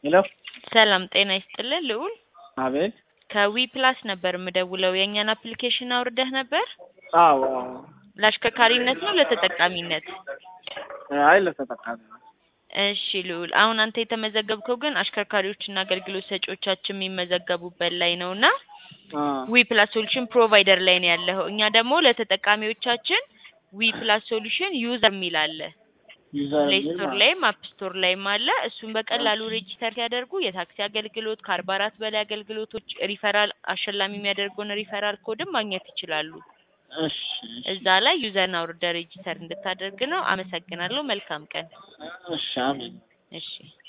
ሄሎ ሰላም ጤና ይስጥልን ልዑል አቤት ከዊ ፕላስ ነበር የምደውለው የእኛን አፕሊኬሽን አውርደህ ነበር አዎ ለአሽከርካሪነት ነው ለተጠቃሚነት አይ ለተጠቃሚ ነው እሺ ልዑል አሁን አንተ የተመዘገብከው ግን አሽከርካሪዎችና አገልግሎት ሰጪዎቻችን የሚመዘገቡበት ላይ ነው እና አ ዊ ፕላስ ሶሉሽን ፕሮቫይደር ላይ ነው ያለኸው እኛ ደግሞ ለተጠቃሚዎቻችን ዊ ፕላስ ሶሉሽን ዩዘር የሚል አለ ዩዘር ፕሌይ የሚል ስቶር ማለት ላይም አፕ ስቶር ላይም አለ እሱን በቀላሉ ሬጂስተር ሲያደርጉ የታክሲ አገልግሎት ከአርባ አራት በላይ አገልግሎቶች ሪፈራል አሸላሚ የሚያደርገውን ሪፈራል ኮድም ማግኘት ይችላሉ እሺ እሺ እዛ ላይ ዩዘርን አውርደህ ሬጂስተር እንድታደርግ ነው አመሰግናለሁ መልካም ቀን እሺ አሜን እሺ